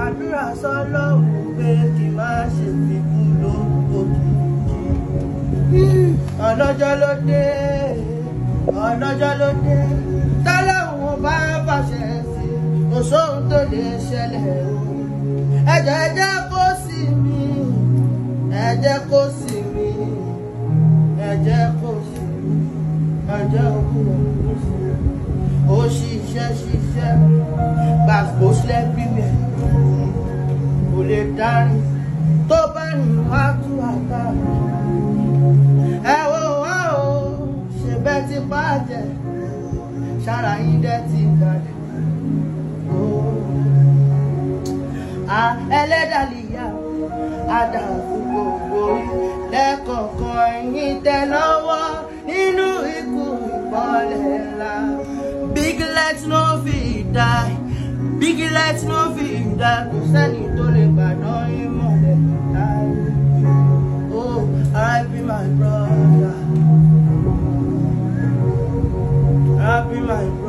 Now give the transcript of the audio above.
gbàdúrà sọ́lọ́run pé kí n má ṣe fi kú lókìkí. ọlọ́jọ́ ló dé ọlọ́jọ́ ló dé tọ́lọ́run bá bàṣẹ sí kò sóhun tó lè ṣẹlẹ̀ o. ẹ̀jẹ̀ ẹ̀jẹ̀ kó sí mi ẹ̀jẹ̀ kó sí mi ẹ̀jẹ̀ kó sí mi ẹ̀jẹ̀ òkúrò kó sí mi. ó ṣiṣẹ́ ṣiṣẹ́ gbàgbó sílẹ̀ bíbẹ̀ kò lè darí tó bá rìn wá tú àká. ẹ wo wá o ṣe bẹ́ẹ̀ ti bàjẹ́ ṣára yín dẹ́ ti balẹ̀. ẹlẹ́dàlíyà àdàbò gbogbo lẹ́kọ̀ọ̀kan yín tẹ lọ́wọ́ nínú ikú ìbọ̀lẹ̀ ńlá. big let no fit die big let no fit die kò sẹ́ni tó lè gbàdán yín mọ̀lẹ́ láì. oh R.I.P my brother R.I.P my brother.